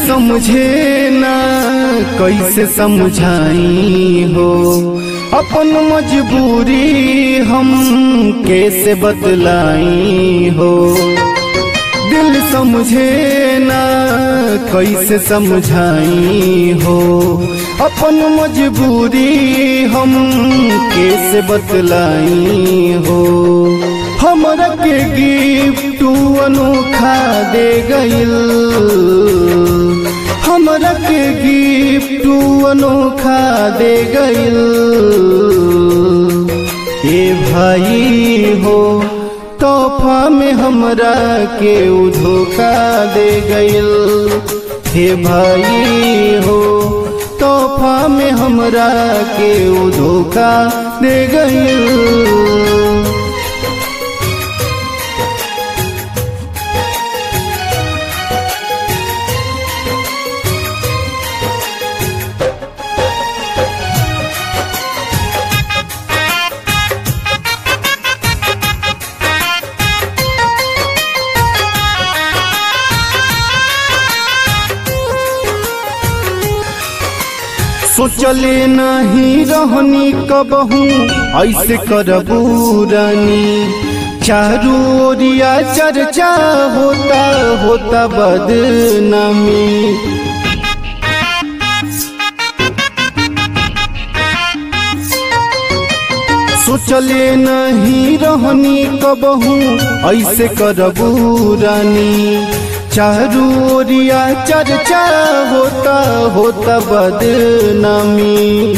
समझे ना कैसे समझाई हो अपन मजबूरी हम कैसे बतलाई हो दिल समझे ना कैसे समझाई हो अपन मजबूरी हम कैसे बतलाई हो हमरा के गिफ्ट अनोखा दे गइल हमरा के गिफ्ट अनोखा दे गइल ए भाई हो तोहफा में हमरा के उ धोखा दे गइल हे भाई हो तोहफा में हमरा के उ धोखा दे गइल सोचले नहीं रहनी कबहू ऐसे करबू रानी चारू ओरिया चर्चा होता होता बदनामी सोचले नहीं रहनी कबहू ऐसे करबू रानी चारू ओरिया चर्चा होता होता बदनामी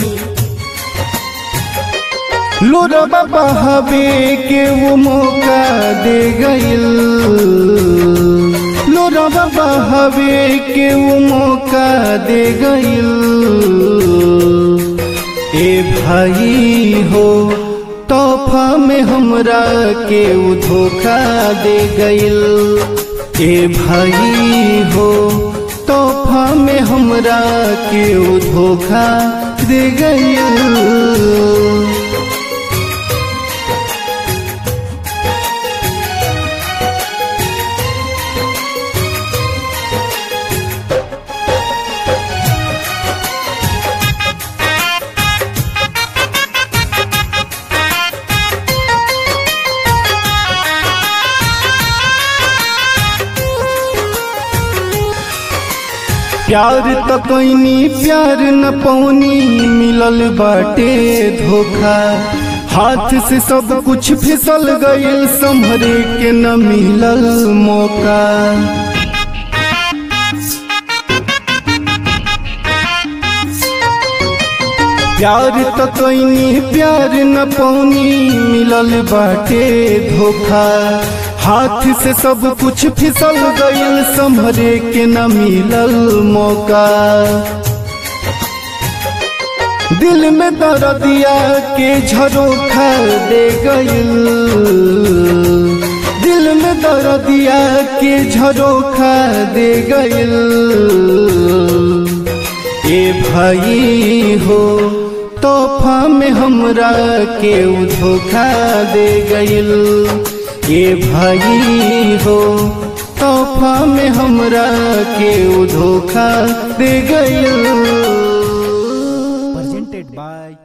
लोरबा बहावे के वो मौका दे गइल लोरबा बहावे के वो मौका दे गइल ए भाई हो तोहफा में हमरा के उ धोखा दे गइल ए भाई हो तोहफा में हमरा के उ धोखा दे गइल प्यार त कैनी प्यार न पौनी मिलल बाटे धोखा हाथ से सब कुछ फिसल गइल संभरे के न मिलल मौका प्यार त कैनी प्यार न पौनी मिलल बाटे धोखा हाथ से सब कुछ फिसल गइल संभरे के न मिलल मौका दिल में दर्दिया के झरोखा दे गइल दिल में दर्दिया के झरोखा दे गइल ए भाई हो तोहफा में हमरा के उ धोखा दे गइल ए भाई हो तोहफा में हमरा के उ धोखा दे गइल presented by